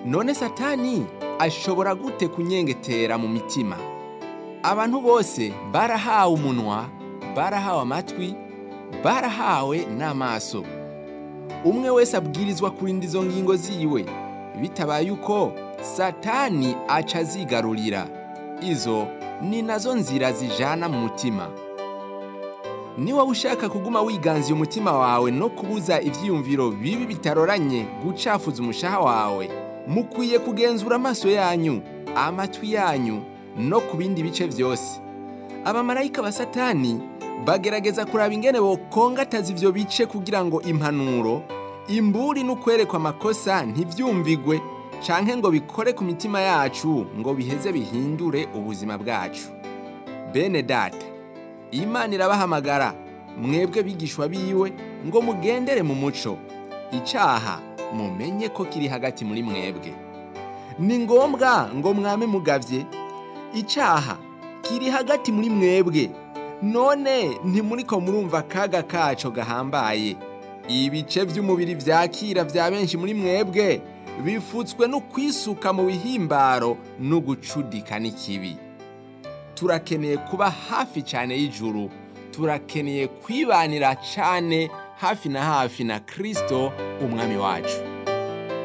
none satani ashobora gute kunyengetera mu mitima abantu bose barahawe umunwa barahawe amatwi barahawe n'amaso umwe wese abwirizwa kurinda izo ngingo ziwe bitabaye uko satani aca azigarurira izo ni nazo nzira zijana mu mutima niba ushaka kuguma wiganziye umutima wawe no kubuza ibyiyumviro bibi bitaroranye gucafuza umushaha wawe mukwiye kugenzura amaso yanyu amatwi yanyu no ku bindi bice byose abamarayika ba satani bagerageza kuraba ingene bokongataza ivyo bice kugira ngo impanuro imburi n'ukwerekwa amakosa ntibyumvigwe canke ngo bikore ku mitima yacu ngo biheze bihindure ubuzima bwacu bene data imana irabahamagara mwebwe bigishwa biwe ngo mugendere mu muco icaha mumenye ko kiri hagati muri mwebwe ni ngombwa ngo mwame mugavye icaha kiri hagati muri mwebwe none ntimuriko murumva akaga kaco gahambaye ibice by'umubiri vyakira vya benshi muri mwebwe bifutswe no kwisuka mu bihimbaro no gucudika n'ikibi turakeneye kuba hafi cyane y'ijuru turakeneye kwibanira cyane hafi na hafi na kirisito umwami wacu